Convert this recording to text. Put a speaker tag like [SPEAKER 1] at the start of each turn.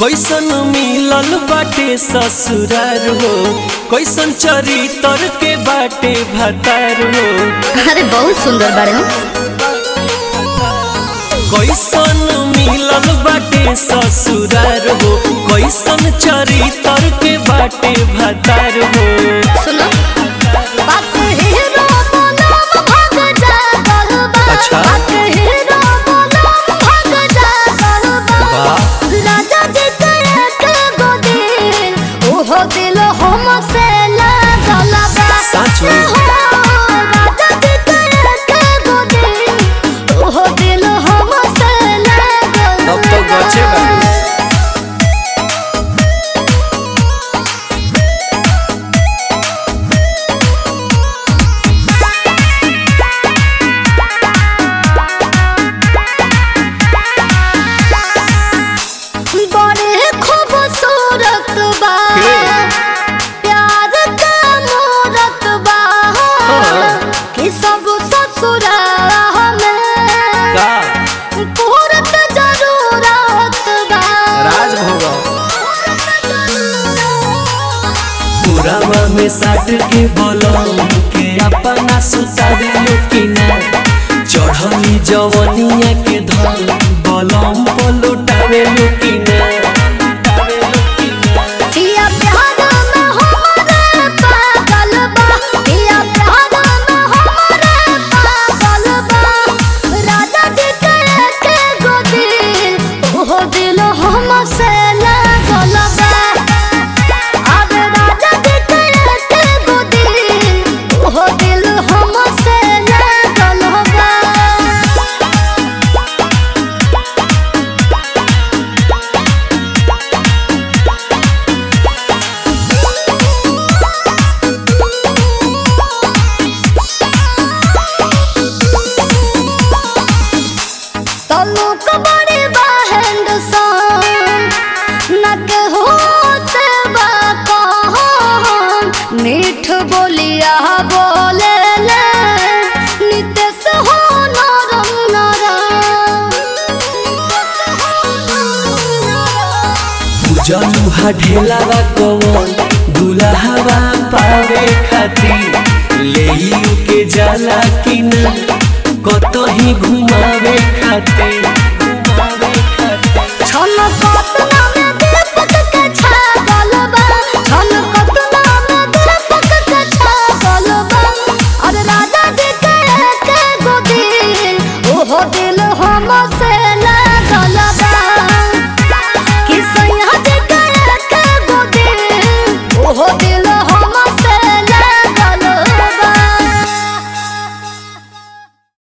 [SPEAKER 1] कैसन मिलल बाटे ससुरार हो कैसन चरितर के बाटे भतार हो
[SPEAKER 2] अरे बहुत सुंदर बारे हो
[SPEAKER 1] कैसन मिलल बाटे ससुरार हो कैसन चरितर के बाटे भतार हो
[SPEAKER 2] सुनो बात हीरो बनम भाग जा गलबा
[SPEAKER 1] अच्छा।
[SPEAKER 2] बात हीरो बनम भाग जा गलबा
[SPEAKER 1] वाह।
[SPEAKER 2] राजा जी के एक गोदी ओहो दिल हम से लागल बा
[SPEAKER 1] सच में?
[SPEAKER 2] हो, राजा जी के एक गोदी ओहो दिल हम से लागल
[SPEAKER 1] तब तो गचे बा
[SPEAKER 2] बड़े खूबसूरत बा
[SPEAKER 1] के?
[SPEAKER 2] प्यार का मूरत बा
[SPEAKER 1] हाँ।
[SPEAKER 2] कि सब ससुरा में
[SPEAKER 1] का
[SPEAKER 2] पूरत जरूरत बा
[SPEAKER 1] राजभोग पुरावा में साट के बोलम के अपना सुतावे लोकिना चढ़ली जवनिया के धल बलम पलुटावे लोकिना
[SPEAKER 2] पिया प्यार में हमारे पागल बा पिया प्यार में हमारे पागल बा राजा जी के के गोदी ओहो दिल हम से लागल बा अब राजा जी के के गोदी ओहो दिल हम से लागल बा तनु कबड़ी बहन सन नक हो से बाकन मीठ बोलिया बोले ले नितेश हो नरम नरम
[SPEAKER 1] जलुहा ढेलावा कवन दुल्हावा पावे खातिर ले के जाला कि ना कतही घुमावे खातिर घुमावे खातिर
[SPEAKER 2] छन कत